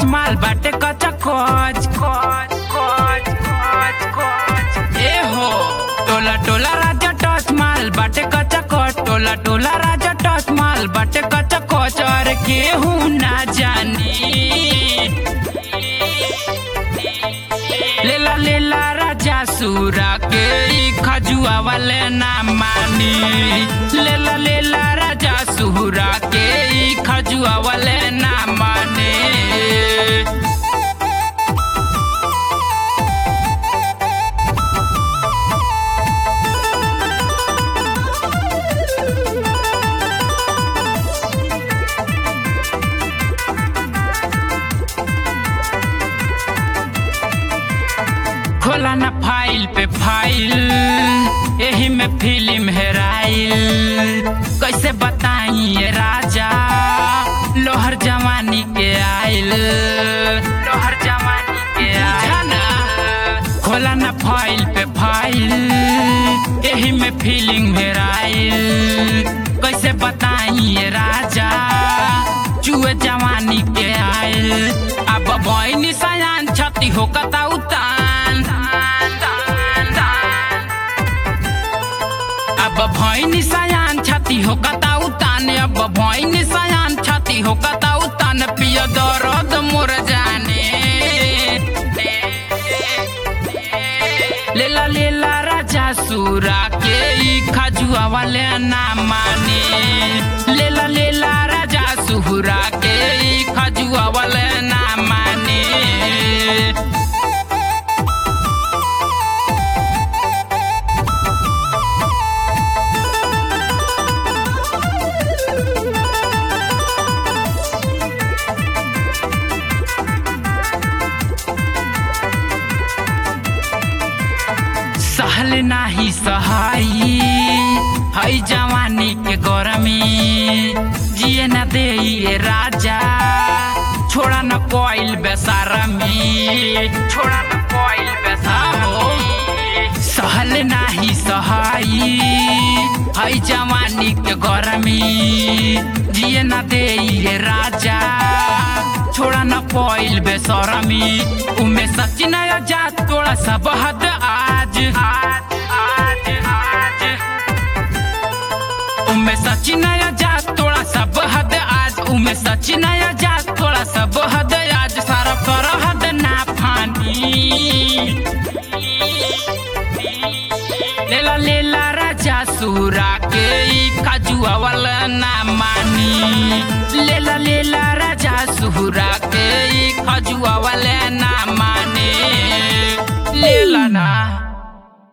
माल बाटे कचा कोच कोच कोच कोच कोच ए हो टोला टोला राजा टच माल बाटे कचा कोच टोला टोला राजा टच माल बाटे कचा कोच और केहू ना जानी लेला लेला राजा सूरा के ई खजुआ वाले ना मानी लेला लेला राजा सूरा के ई खजुआ वाले ना माने खोला ना फाइल पे फाइल यही में फिल्म हेराइल कैसे बताई ये राजा लोहर जवानी के आइल लोहर जवानी के आइल खोला ना फाइल पे फाइल यही में फिल्म हेराइल कैसे बताई ये राजा चुए जवानी के आइल अब बहनी सयान छती हो कता उतान अब भैनी सयान छती हो कता उतान अब भैनी सयान छती हो कता उतान पिय दर्द मोर जाने लेला लेला राजा सूरा के ई खजुआ वाले ना माने लेला लेला राजा सुहुरा के ई खजुआ वाले ना माने सहल नाही सहाई हई जवानी के गरमी जिए न दे ये राजा छोड़ा न कोइल बेसारमी छोड़ा न कोइल बेसारमी सहल नाही सहाई हई जवानी के गरमी जिए न दे ये राजा छोड़ा न कोइल बेसरमी उमे सचिन जा तोड़ा सब हद आज आज आज आज उमे सचिन जा तोड़ा सब हद आज उमे सचिन जा तोड़ा सब हद आज सारा कर हद ना फानी लेला लेला राजा सूरा के ई खजुआ वाला ना मानी लेला लेला राजा सुहुरा के ई खजुआ